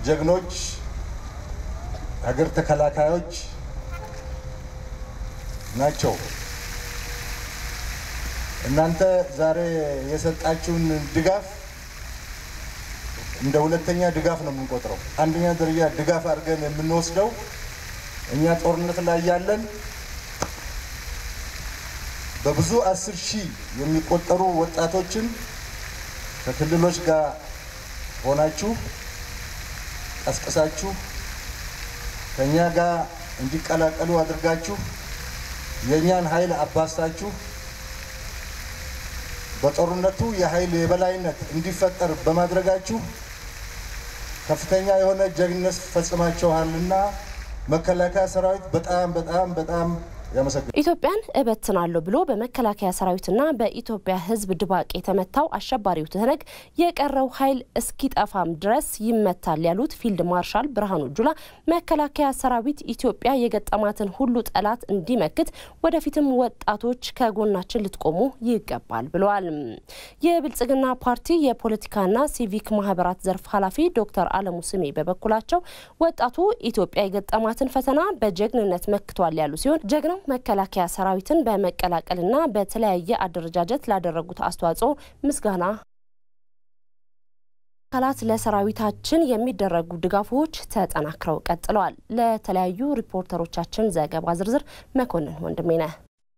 ጀግኖች ሀገር ተከላካዮች ናቸው። እናንተ ዛሬ የሰጣችሁን ድጋፍ እንደ ሁለተኛ ድጋፍ ነው የምንቆጥረው። አንደኛ ደረጃ ድጋፍ አድርገን የምንወስደው እኛ ጦርነት ላይ ያለን በብዙ አስር ሺህ የሚቆጠሩ ወጣቶችን ከክልሎች ጋር ሆናችሁ ቀስቅሳችሁ ከእኛ ጋር እንዲቀላቀሉ አድርጋችሁ የእኛን ኃይል አባስታችሁ በጦርነቱ የኃይል የበላይነት እንዲፈጠር በማድረጋችሁ ከፍተኛ የሆነ ጀግንነት ፈጽማችኋልና መከላከያ ሰራዊት በጣም በጣም በጣም ያመሰግናል። ኢትዮጵያን እበትናለሁ ብሎ በመከላከያ ሰራዊትና በኢትዮጵያ ሕዝብ ድባቅ የተመታው አሸባሪው ትህነግ የቀረው ኃይል እስኪጠፋም ድረስ ይመታል ያሉት ፊልድ ማርሻል ብርሃኑ ጁላ መከላከያ ሰራዊት ኢትዮጵያ የገጠማትን ሁሉ ጠላት እንዲመክት ወደፊትም ወጣቶች ከጎናችን ልትቆሙ ይገባል ብለዋል። የብልጽግና ፓርቲ የፖለቲካና ሲቪክ ማህበራት ዘርፍ ኃላፊ ዶክተር አለሙ ስሜ በበኩላቸው ወጣቱ ኢትዮጵያ የገጠማትን ፈተና በጀግንነት መክቷል ያሉ ሲሆን ጀግናው መከላከያ ሰራዊትን በመቀላቀልና በተለያየ አደረጃጀት ላደረጉት አስተዋጽኦ ምስጋና አካላት ለሰራዊታችን የሚደረጉ ድጋፎች ተጠናክረው ቀጥለዋል። ለተለያዩ ሪፖርተሮቻችን ዘገባ ዝርዝር መኮንን ወንድሜ ነህ።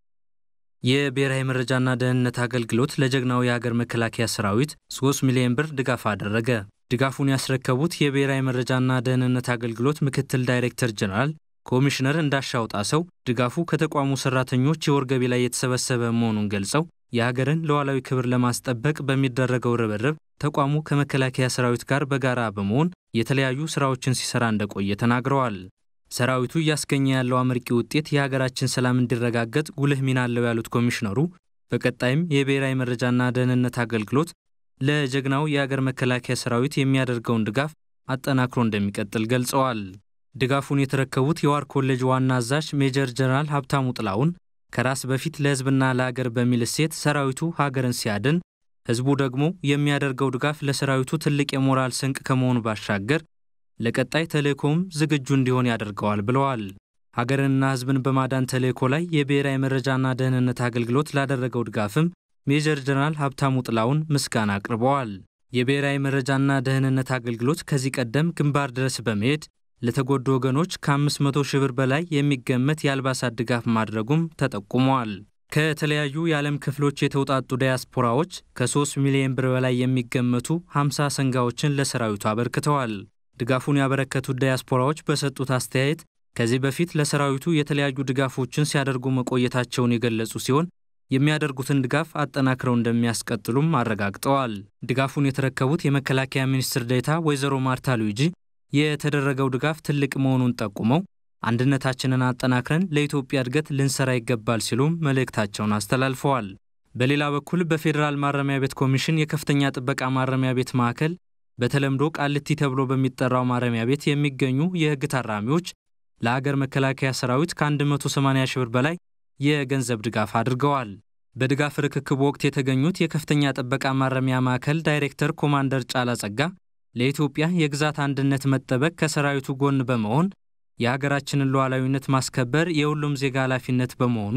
የብሔራዊ መረጃና ደህንነት አገልግሎት ለጀግናው የሀገር መከላከያ ሰራዊት 3 ሚሊዮን ብር ድጋፍ አደረገ። ድጋፉን ያስረከቡት የብሔራዊ መረጃና ደህንነት አገልግሎት ምክትል ዳይሬክተር ጀነራል ኮሚሽነር እንዳሻው ጣሰው ድጋፉ ከተቋሙ ሰራተኞች የወር ገቢ ላይ የተሰበሰበ መሆኑን ገልጸው የሀገርን ሉዓላዊ ክብር ለማስጠበቅ በሚደረገው ርብርብ ተቋሙ ከመከላከያ ሰራዊት ጋር በጋራ በመሆን የተለያዩ ስራዎችን ሲሰራ እንደቆየ ተናግረዋል። ሰራዊቱ እያስገኘ ያለው አመርቂ ውጤት የሀገራችን ሰላም እንዲረጋገጥ ጉልህ ሚና አለው ያሉት ኮሚሽነሩ በቀጣይም የብሔራዊ መረጃና ደህንነት አገልግሎት ለጀግናው የሀገር መከላከያ ሰራዊት የሚያደርገውን ድጋፍ አጠናክሮ እንደሚቀጥል ገልጸዋል። ድጋፉን የተረከቡት የዋር ኮሌጅ ዋና አዛዥ ሜጀር ጀነራል ሀብታሙ ጥላውን ከራስ በፊት ለህዝብና ለሀገር በሚል እሴት ሰራዊቱ ሀገርን ሲያድን፣ ህዝቡ ደግሞ የሚያደርገው ድጋፍ ለሰራዊቱ ትልቅ የሞራል ስንቅ ከመሆኑ ባሻገር ለቀጣይ ተልእኮም ዝግጁ እንዲሆን ያደርገዋል ብለዋል። ሀገርንና ህዝብን በማዳን ተልእኮ ላይ የብሔራዊ መረጃና ደህንነት አገልግሎት ላደረገው ድጋፍም ሜጀር ጀነራል ሀብታሙ ጥላውን ምስጋና አቅርበዋል። የብሔራዊ መረጃና ደህንነት አገልግሎት ከዚህ ቀደም ግንባር ድረስ በመሄድ ለተጎዱ ወገኖች ከ500 ሺህ ብር በላይ የሚገመት የአልባሳት ድጋፍ ማድረጉም ተጠቁመዋል። ከተለያዩ የዓለም ክፍሎች የተውጣጡ ዲያስፖራዎች ከ3 ሚሊዮን ብር በላይ የሚገመቱ 50 ሰንጋዎችን ለሰራዊቱ አበርክተዋል። ድጋፉን ያበረከቱት ዲያስፖራዎች በሰጡት አስተያየት ከዚህ በፊት ለሰራዊቱ የተለያዩ ድጋፎችን ሲያደርጉ መቆየታቸውን የገለጹ ሲሆን የሚያደርጉትን ድጋፍ አጠናክረው እንደሚያስቀጥሉም አረጋግጠዋል። ድጋፉን የተረከቡት የመከላከያ ሚኒስትር ዴኤታ ወይዘሮ ማርታ ሉዊጂ የተደረገው ድጋፍ ትልቅ መሆኑን ጠቁመው አንድነታችንን አጠናክረን ለኢትዮጵያ እድገት ልንሰራ ይገባል ሲሉም መልእክታቸውን አስተላልፈዋል። በሌላ በኩል በፌዴራል ማረሚያ ቤት ኮሚሽን የከፍተኛ ጥበቃ ማረሚያ ቤት ማዕከል በተለምዶ ቃልቲ ተብሎ በሚጠራው ማረሚያ ቤት የሚገኙ የሕግ ታራሚዎች ለአገር መከላከያ ሰራዊት ከ180 ሺህ ብር በላይ የገንዘብ ድጋፍ አድርገዋል። በድጋፍ ርክክብ ወቅት የተገኙት የከፍተኛ ጥበቃ ማረሚያ ማዕከል ዳይሬክተር ኮማንደር ጫላ ጸጋ ለኢትዮጵያ የግዛት አንድነት መጠበቅ ከሰራዊቱ ጎን በመሆን የሀገራችንን ሉዓላዊነት ማስከበር የሁሉም ዜጋ ኃላፊነት በመሆኑ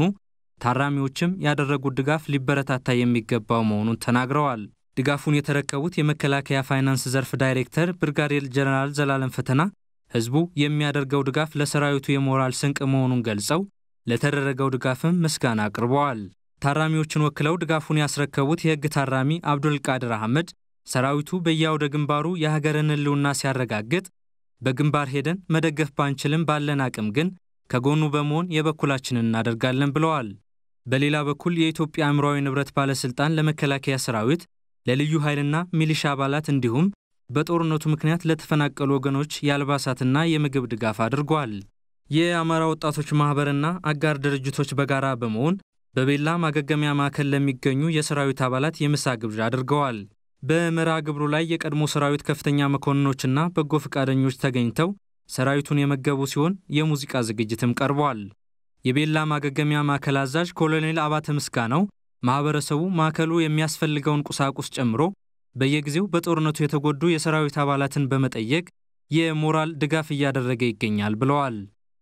ታራሚዎችም ያደረጉት ድጋፍ ሊበረታታ የሚገባው መሆኑን ተናግረዋል። ድጋፉን የተረከቡት የመከላከያ ፋይናንስ ዘርፍ ዳይሬክተር ብርጋዴር ጀነራል ዘላለም ፈተና ህዝቡ የሚያደርገው ድጋፍ ለሰራዊቱ የሞራል ስንቅ መሆኑን ገልጸው ለተደረገው ድጋፍም ምስጋና አቅርበዋል። ታራሚዎችን ወክለው ድጋፉን ያስረከቡት የህግ ታራሚ አብዱልቃድር አህመድ ሰራዊቱ በየአውደ ግንባሩ የሀገርን ህልውና ሲያረጋግጥ በግንባር ሄደን መደገፍ ባንችልም ባለን አቅም ግን ከጎኑ በመሆን የበኩላችንን እናደርጋለን ብለዋል። በሌላ በኩል የኢትዮጵያ አእምሯዊ ንብረት ባለሥልጣን ለመከላከያ ሰራዊት ለልዩ ኃይልና ሚሊሻ አባላት እንዲሁም በጦርነቱ ምክንያት ለተፈናቀሉ ወገኖች የአልባሳትና የምግብ ድጋፍ አድርጓል። የአማራ ወጣቶች ማኅበርና አጋር ድርጅቶች በጋራ በመሆን በቤላ ማገገሚያ ማዕከል ለሚገኙ የሰራዊት አባላት የምሳ ግብዣ አድርገዋል። በመርሃ ግብሩ ላይ የቀድሞ ሰራዊት ከፍተኛ መኮንኖችና በጎ ፈቃደኞች ተገኝተው ሰራዊቱን የመገቡ ሲሆን የሙዚቃ ዝግጅትም ቀርቧል። የቤላ ማገገሚያ ማዕከል አዛዥ ኮሎኔል አባተ ምስጋናው ማኅበረሰቡ ማዕከሉ የሚያስፈልገውን ቁሳቁስ ጨምሮ በየጊዜው በጦርነቱ የተጎዱ የሰራዊት አባላትን በመጠየቅ የሞራል ድጋፍ እያደረገ ይገኛል ብለዋል።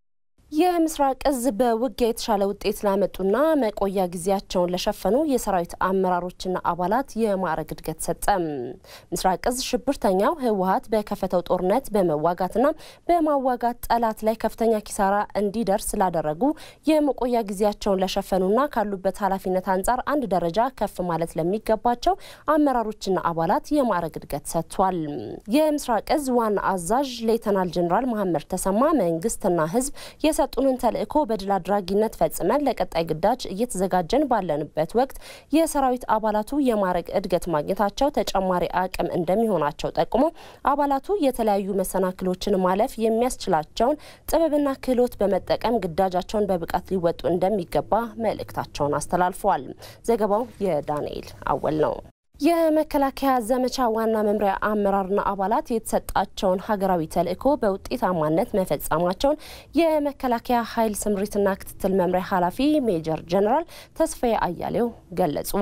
የምስራቅ እዝ በውጊያ የተሻለ ውጤት ላመጡና መቆያ ጊዜያቸውን ለሸፈኑ የሰራዊት አመራሮችና አባላት የማዕረግ እድገት ሰጠ። ምስራቅ እዝ ሽብርተኛው ህወሀት በከፈተው ጦርነት በመዋጋትና በማዋጋት ጠላት ላይ ከፍተኛ ኪሳራ እንዲደርስ ላደረጉ የመቆያ ጊዜያቸውን ለሸፈኑና ካሉበት ኃላፊነት አንጻር አንድ ደረጃ ከፍ ማለት ለሚገባቸው አመራሮችና አባላት የማዕረግ እድገት ሰጥቷል። የምስራቅ እዝ ዋና አዛዥ ሌተናል ጀኔራል መሐመድ ተሰማ መንግስትና ህዝብ የሰጡንን ተልዕኮ በድል አድራጊነት ፈጽመን ለቀጣይ ግዳጅ እየተዘጋጀን ባለንበት ወቅት የሰራዊት አባላቱ የማዕረግ እድገት ማግኘታቸው ተጨማሪ አቅም እንደሚሆናቸው ጠቁሞ አባላቱ የተለያዩ መሰናክሎችን ማለፍ የሚያስችላቸውን ጥበብና ክህሎት በመጠቀም ግዳጃቸውን በብቃት ሊወጡ እንደሚገባ መልእክታቸውን አስተላልፈዋል። ዘገባው የዳንኤል አወል ነው። የመከላከያ ዘመቻ ዋና መምሪያ አመራርና አባላት የተሰጣቸውን ሀገራዊ ተልዕኮ በውጤታማነት መፈጸማቸውን የመከላከያ ኃይል ስምሪትና ክትትል መምሪያ ኃላፊ ሜጀር ጀነራል ተስፋዬ አያሌው ገለጹ።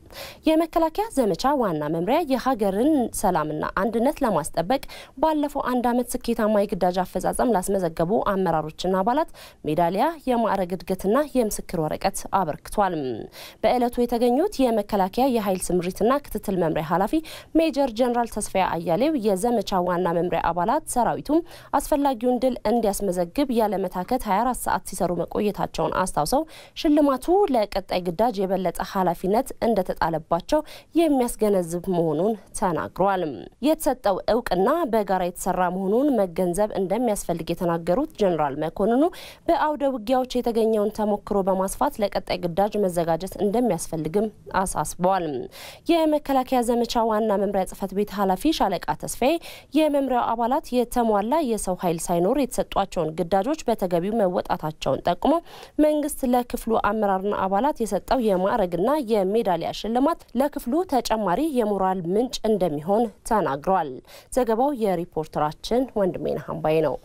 የመከላከያ ዘመቻ ዋና መምሪያ የሀገርን ሰላምና አንድነት ለማስጠበቅ ባለፈው አንድ ዓመት ስኬታማ የግዳጅ አፈጻጸም ላስመዘገቡ አመራሮችና አባላት ሜዳሊያ፣ የማዕረግ እድገትና የምስክር ወረቀት አበርክቷል። በዕለቱ የተገኙት የመከላከያ የኃይል ስምሪትና ክትትል መምሪያ ኃላፊ ሜጀር ጀነራል ተስፋዬ አያሌው የዘመቻ ዋና መምሪያ አባላት ሰራዊቱም አስፈላጊውን ድል እንዲያስመዘግብ ያለመታከት 24 ሰዓት ሲሰሩ መቆየታቸውን አስታውሰው ሽልማቱ ለቀጣይ ግዳጅ የበለጠ ኃላፊነት እንደተጣለባቸው የሚያስገነዝብ መሆኑን ተናግረዋል። የተሰጠው እውቅና በጋራ የተሰራ መሆኑን መገንዘብ እንደሚያስፈልግ የተናገሩት ጀኔራል መኮንኑ በአውደ ውጊያዎች የተገኘውን ተሞክሮ በማስፋት ለቀጣይ ግዳጅ መዘጋጀት እንደሚያስፈልግም አሳስበዋል። የመከላከያ ዘመቻ ዋና መምሪያ ጽህፈት ቤት ኃላፊ ሻለቃ ተስፋዬ የመምሪያው አባላት የተሟላ የሰው ኃይል ሳይኖር የተሰጧቸውን ግዳጆች በተገቢው መወጣታቸውን ጠቁመው መንግስት ለክፍሉ አመራርና አባላት የሰጠው የማዕረግና የሜዳሊያ ሽልማት ለክፍሉ ተጨማሪ የሞራል ምንጭ እንደሚሆን ተናግረዋል። ዘገባው የሪፖርተራችን ወንድሜነህ አምባዬ ነው።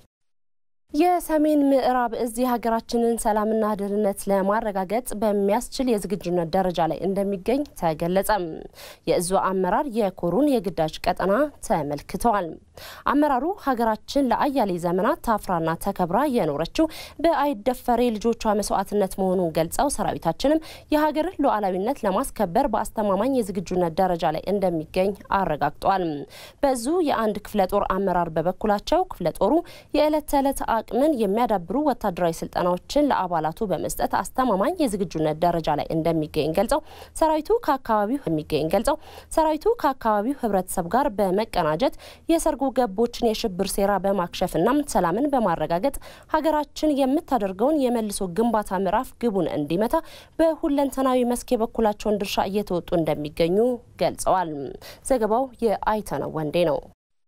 የሰሜን ምዕራብ እዝ የሀገራችንን ሰላምና ደህንነት ለማረጋገጥ በሚያስችል የዝግጁነት ደረጃ ላይ እንደሚገኝ ተገለጸ። የእዙ አመራር የኮሩን የግዳጅ ቀጠና ተመልክተዋል። አመራሩ ሀገራችን ለአያሌ ዘመናት ታፍራና ተከብራ የኖረችው በአይደፈሬ ልጆቿ መስዋዕትነት መሆኑን ገልጸው ሰራዊታችንም የሀገርን ሉዓላዊነት ለማስከበር በአስተማማኝ የዝግጁነት ደረጃ ላይ እንደሚገኝ አረጋግጧል። በዙ የአንድ ክፍለ ጦር አመራር በበኩላቸው ክፍለ ጦሩ የዕለት ተዕለት አቅምን የሚያዳብሩ ወታደራዊ ስልጠናዎችን ለአባላቱ በመስጠት አስተማማኝ የዝግጁነት ደረጃ ላይ እንደሚገኝ ገልጸው ሰራዊቱ ከአካባቢው የሚገኝ ገልጸው ሰራዊቱ ከአካባቢው ህብረተሰብ ጋር በመቀናጀት የሰርጎ ገቦችን የሽብር ሴራ በማክሸፍና ሰላምን በማረጋገጥ ሀገራችን የምታደርገውን የመልሶ ግንባታ ምዕራፍ ግቡን እንዲመታ በሁለንተናዊ መስክ የበኩላቸውን ድርሻ እየተወጡ እንደሚገኙ ገልጸዋል። ዘገባው የአይተነው ወንዴ ነው።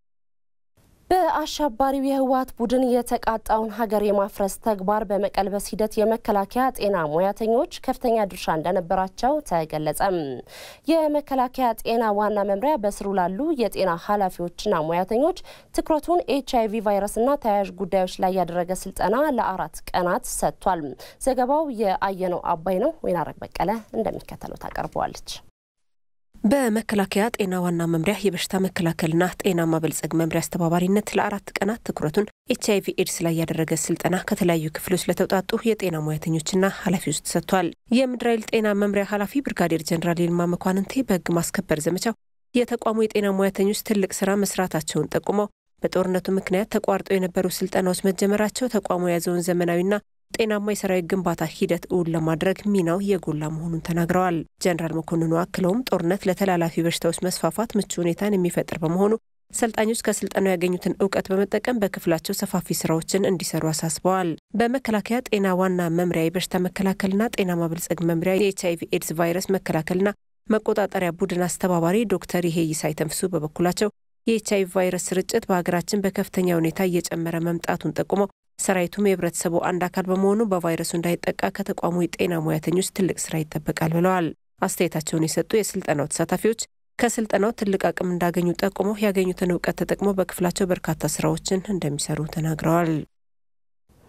በአሸባሪው የህወሀት ቡድን የተቃጣውን ሀገር የማፍረስ ተግባር በመቀልበስ ሂደት የመከላከያ ጤና ሙያተኞች ከፍተኛ ድርሻ እንደነበራቸው ተገለጸ። የመከላከያ ጤና ዋና መምሪያ በስሩ ላሉ የጤና ኃላፊዎችና ሙያተኞች ትኩረቱን ኤች አይቪ ቫይረስና ተያያዥ ጉዳዮች ላይ ያደረገ ስልጠና ለአራት ቀናት ሰጥቷል። ዘገባው የአየነው አባይ ነው። ወይናረግ በቀለ እንደሚከተለው ታቀርበዋለች። በመከላከያ ጤና ዋና መምሪያ የበሽታ መከላከልና ጤና ማበልጸግ መምሪያ አስተባባሪነት ለአራት ቀናት ትኩረቱን ኤች አይቪ ኤድስ ላይ ያደረገ ስልጠና ከተለያዩ ክፍሎች ለተውጣጡ የጤና ሙያተኞችና ኃላፊዎች ተሰጥቷል። የምድር ኃይል ጤና መምሪያ ኃላፊ ብርጋዴር ጀኔራል ይልማ መኳንንቴ በህግ ማስከበር ዘመቻው የተቋሙ የጤና ሙያተኞች ትልቅ ስራ መስራታቸውን ጠቁመው በጦርነቱ ምክንያት ተቋርጦ የነበሩ ስልጠናዎች መጀመራቸው ተቋሙ የያዘውን ዘመናዊና ጤናማ የሰራዊት ግንባታ ሂደት እውን ለማድረግ ሚናው የጎላ መሆኑን ተናግረዋል። ጀነራል መኮንኑ አክለውም ጦርነት ለተላላፊ በሽታዎች መስፋፋት ምቹ ሁኔታን የሚፈጥር በመሆኑ ሰልጣኞች ከስልጠናው ያገኙትን እውቀት በመጠቀም በክፍላቸው ሰፋፊ ስራዎችን እንዲሰሩ አሳስበዋል። በመከላከያ ጤና ዋና መምሪያ የበሽታ መከላከልና ጤና ማበልጸግ መምሪያ የኤች አይቪ ኤድስ ቫይረስ መከላከልና መቆጣጠሪያ ቡድን አስተባባሪ ዶክተር ይሄ ይሳይ ተንፍሱ በበኩላቸው የኤች አይቪ ቫይረስ ስርጭት በሀገራችን በከፍተኛ ሁኔታ እየጨመረ መምጣቱን ጠቁመው ሰራዊቱም የህብረተሰቡ አንድ አካል በመሆኑ በቫይረሱ እንዳይጠቃ ከተቋሙ የጤና ሙያተኞች ትልቅ ስራ ይጠበቃል ብለዋል። አስተያየታቸውን የሰጡ የስልጠናው ተሳታፊዎች ከስልጠናው ትልቅ አቅም እንዳገኙ ጠቁመው ያገኙትን እውቀት ተጠቅመው በክፍላቸው በርካታ ስራዎችን እንደሚሰሩ ተናግረዋል።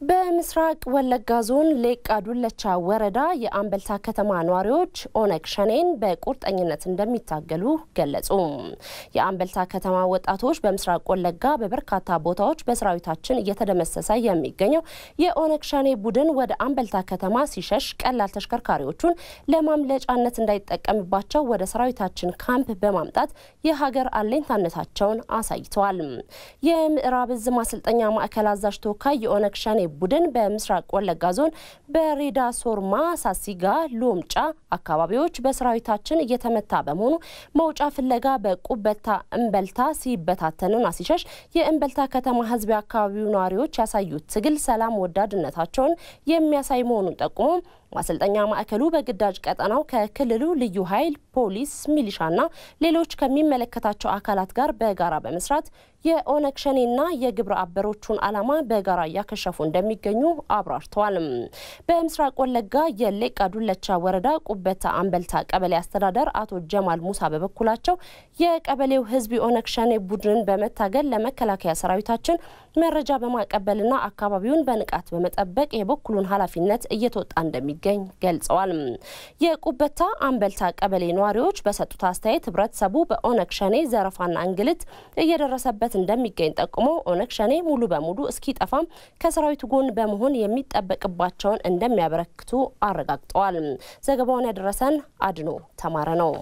በምስራቅ ወለጋ ዞን ሌቃ ዱለቻ ወረዳ የአምበልታ ከተማ ነዋሪዎች ኦነግ ሸኔን በቁርጠኝነት እንደሚታገሉ ገለጹ። የአምበልታ ከተማ ወጣቶች በምስራቅ ወለጋ በበርካታ ቦታዎች በሰራዊታችን እየተደመሰሰ የሚገኘው የኦነግ ሸኔ ቡድን ወደ አምበልታ ከተማ ሲሸሽ ቀላል ተሽከርካሪዎቹን ለማምለጫነት እንዳይጠቀምባቸው ወደ ሰራዊታችን ካምፕ በማምጣት የሀገር አለኝታነታቸውን አሳይተዋል። የምዕራብ እዝ ማሰልጠኛ ማዕከል አዛዥ ተወካይ የኦነግ ሸኔ ቡድን በምስራቅ ወለጋ ዞን በሬዳ ሶርማ፣ ሳሲጋ፣ ሎምጫ አካባቢዎች በሰራዊታችን እየተመታ በመሆኑ መውጫ ፍለጋ በቁበታ እምበልታ ሲበታተንና ሲሸሽ የእምበልታ ከተማ ሕዝብ የአካባቢው ነዋሪዎች ያሳዩት ትግል ሰላም ወዳድነታቸውን የሚያሳይ መሆኑን ጠቁሞ ማሰልጠኛ ማዕከሉ በግዳጅ ቀጠናው ከክልሉ ልዩ ኃይል፣ ፖሊስ፣ ሚሊሻና ሌሎች ከሚመለከታቸው አካላት ጋር በጋራ በመስራት የኦነግ ሸኔና የግብረ አበሮቹን ዓላማ በጋራ እያከሸፉ እንደሚገኙ አብራርተዋል። በምስራቅ ወለጋ የሌቃ ዱለቻ ወረዳ ቁበታ አምበልታ ቀበሌ አስተዳደር አቶ ጀማል ሙሳ በበኩላቸው የቀበሌው ህዝብ የኦነግ ሸኔ ቡድንን በመታገል ለመከላከያ ሰራዊታችን መረጃ በማቀበልና አካባቢውን በንቃት በመጠበቅ የበኩሉን ኃላፊነት እየተወጣ እንደሚገኝ ገልጸዋል። የቁበታ አምበልታ ቀበሌ ነዋሪዎች በሰጡት አስተያየት ህብረተሰቡ በኦነግ ሸኔ ዘረፋና እንግልት እየደረሰበት እንደሚገኝ ጠቁሞ ኦነግ ሸኔ ሙሉ በሙሉ እስኪጠፋም ከሰራዊቱ ጎን በመሆን የሚጠበቅባቸውን እንደሚያበረክቱ አረጋግጠዋል። ዘገባውን ያደረሰን አድኖ ተማረ ነው።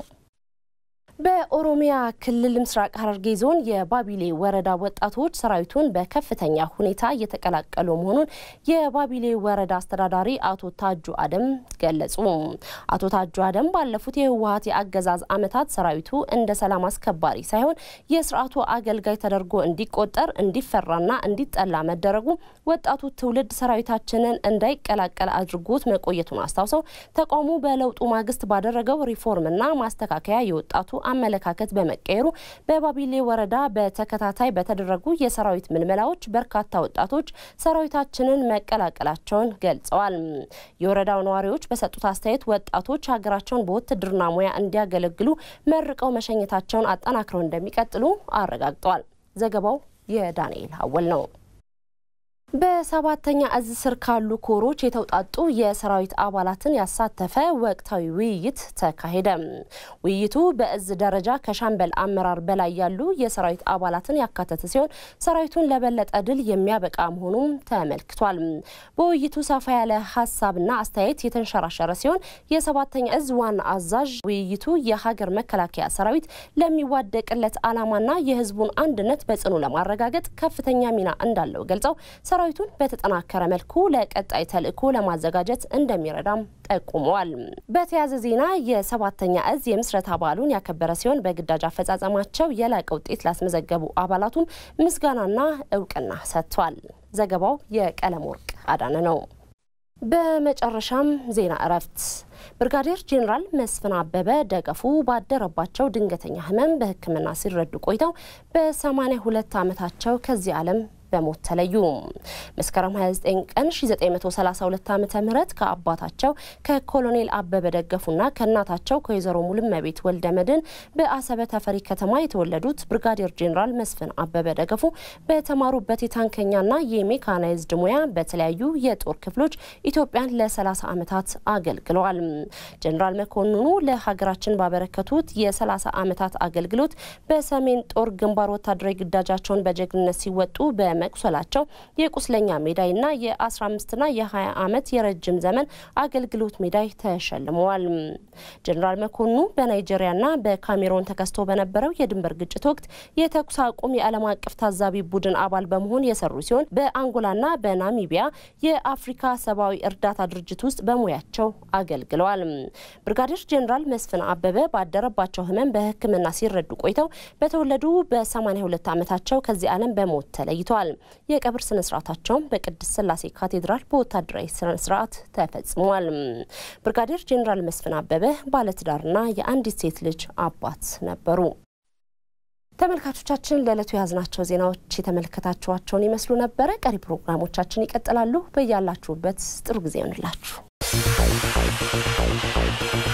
በኦሮሚያ ክልል ምስራቅ ሐረርጌ ዞን የባቢሌ ወረዳ ወጣቶች ሰራዊቱን በከፍተኛ ሁኔታ እየተቀላቀሉ መሆኑን የባቢሌ ወረዳ አስተዳዳሪ አቶ ታጁ አደም ገለጹ። አቶ ታጁ አደም ባለፉት የህወሀት የአገዛዝ ዓመታት ሰራዊቱ እንደ ሰላም አስከባሪ ሳይሆን የስርዓቱ አገልጋይ ተደርጎ እንዲቆጠር እንዲፈራና እንዲጠላ መደረጉ ወጣቱ ትውልድ ሰራዊታችንን እንዳይቀላቀል አድርጎት መቆየቱን አስታውሰው ተቋሙ በለውጡ ማግስት ባደረገው ሪፎርምና ማስተካከያ የወጣቱ አመለካከት በመቀየሩ በባቢሌ ወረዳ በተከታታይ በተደረጉ የሰራዊት ምልመላዎች በርካታ ወጣቶች ሰራዊታችንን መቀላቀላቸውን ገልጸዋል። የወረዳው ነዋሪዎች በሰጡት አስተያየት ወጣቶች ሀገራቸውን በውትድርና ሙያ እንዲያገለግሉ መርቀው መሸኘታቸውን አጠናክረው እንደሚቀጥሉ አረጋግጠዋል። ዘገባው የዳንኤል አወል ነው። በሰባተኛ እዝ ስር ካሉ ኮሮች የተውጣጡ የሰራዊት አባላትን ያሳተፈ ወቅታዊ ውይይት ተካሄደ። ውይይቱ በእዝ ደረጃ ከሻምበል አመራር በላይ ያሉ የሰራዊት አባላትን ያካተተ ሲሆን ሰራዊቱን ለበለጠ ድል የሚያበቃ መሆኑም ተመልክቷል። በውይይቱ ሰፋ ያለ ሀሳብና አስተያየት የተንሸራሸረ ሲሆን የሰባተኛ እዝ ዋና አዛዥ ውይይቱ የሀገር መከላከያ ሰራዊት ለሚዋደቅለት ዓላማና የህዝቡን አንድነት በጽኑ ለማረጋገጥ ከፍተኛ ሚና እንዳለው ገልጸው ሰራዊቱን በተጠናከረ መልኩ ለቀጣይ ተልዕኮ ለማዘጋጀት እንደሚረዳም ጠቁመዋል። በተያያዘ ዜና የሰባተኛ እዝ የምስረታ በዓሉን ያከበረ ሲሆን በግዳጅ አፈጻጸማቸው የላቀ ውጤት ላስመዘገቡ አባላቱም ምስጋናና እውቅና ሰጥቷል። ዘገባው የቀለም ወርቅ አዳነ ነው። በመጨረሻም ዜና እረፍት ብርጋዴር ጄኔራል መስፍን አበበ ደገፉ ባደረባቸው ድንገተኛ ህመም በሕክምና ሲረዱ ቆይተው በ82 ዓመታቸው ከዚህ ዓለም በሞት ተለዩ። መስከረም 29 ቀን 1932 ዓ ም ከአባታቸው ከኮሎኔል አበበ ደገፉና ከእናታቸው ከወይዘሮ ሙሉመቤት ወልደ መድን በአሰበ ተፈሪ ከተማ የተወለዱት ብርጋዴር ጄኔራል መስፍን አበበ ደገፉ በተማሩበት የታንከኛና የሜካናይዝድ ሙያ በተለያዩ የጦር ክፍሎች ኢትዮጵያን ለ30 ዓመታት አገልግለዋል። ጄኔራል መኮንኑ ለሀገራችን ባበረከቱት የ30 ዓመታት አገልግሎት በሰሜን ጦር ግንባር ወታደራዊ ግዳጃቸውን በጀግንነት ሲወጡ በ መቁሰላቸው የቁስለኛ ሜዳይና የ15ና የ20 ዓመት የረጅም ዘመን አገልግሎት ሜዳይ ተሸልመዋል። ጀኔራል መኮንኑ በናይጄሪያና በካሜሮን ተከስቶ በነበረው የድንበር ግጭት ወቅት የተኩስ አቁም የዓለም አቀፍ ታዛቢ ቡድን አባል በመሆን የሰሩ ሲሆን በአንጎላና በናሚቢያ የአፍሪካ ሰብአዊ እርዳታ ድርጅት ውስጥ በሙያቸው አገልግለዋል። ብርጋዴር ጀኔራል መስፍን አበበ ባደረባቸው ህመም በሕክምና ሲረዱ ቆይተው በተወለዱ በ82 ዓመታቸው ከዚህ ዓለም በሞት ተለይተዋል። የቀብር ስነ ስርዓታቸውም በቅድስት ስላሴ ካቴድራል በወታደራዊ ስነ ስርዓት ተፈጽሟል። ብርጋዴር ጄኔራል መስፍን አበበ ባለትዳርና የአንዲት ሴት ልጅ አባት ነበሩ። ተመልካቾቻችን ለዕለቱ የያዝናቸው ዜናዎች የተመለከታችኋቸውን ይመስሉ ነበረ። ቀሪ ፕሮግራሞቻችን ይቀጥላሉ። በያላችሁበት ጥሩ ጊዜ ይሆንላችሁ።